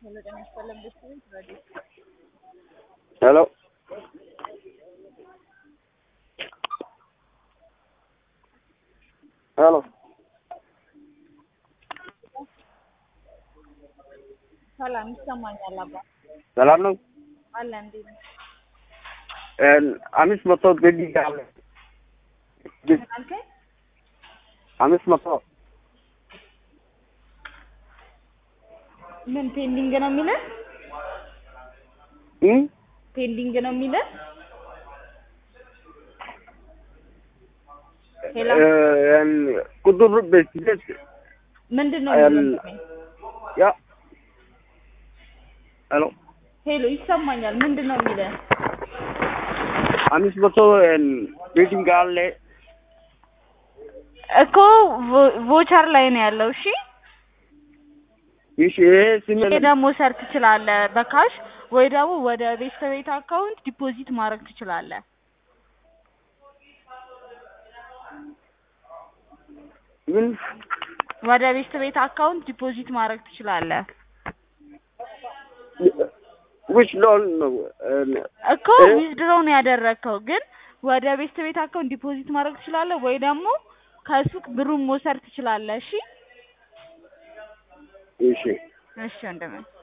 ሄሎ ጤና ይስጥልን ቤተሰቦች ረዲዮ ሄሎ ሄሎ ሰላም ይሰማኛል አባ ሰላም ነው። አለ እንዴት ነው አምስት መቶ ግድ አለ ምን አልከኝ አምስት መቶ ምን ፔንዲንግ ነው የሚለን እም? ፔንዲንግ ነው የሚለን ሄሎ እ- ቁጥር በስደት ምንድን ነው አል- የሚለን ያ ሄሎ ሄሎ ይሰማኛል ምንድን ነው የሚለን አምስት መቶ ሚቲንግ አለ እኮ ቮቸር ላይ ነው ያለው እሺ ይሽ ይሄ ስም ይሄ ደግሞ መውሰድ ትችላለህ በካሽ ወይ ደግሞ ወደ ቤት ቤት አካውንት ዲፖዚት ማድረግ ትችላለህ ምን ወደ ቤት ቤት አካውንት ዲፖዚት ማድረግ ትችላለህ which loan ነው እኮ ዊዝድሮው ነው ያደረግከው ግን ወደ ቤት ቤት አካውንት ዲፖዚት ማድረግ ትችላለህ ወይ ደግሞ ከሱቅ ብሩን መውሰድ ትችላለህ እሺ እሺ እሺ ወንድሜ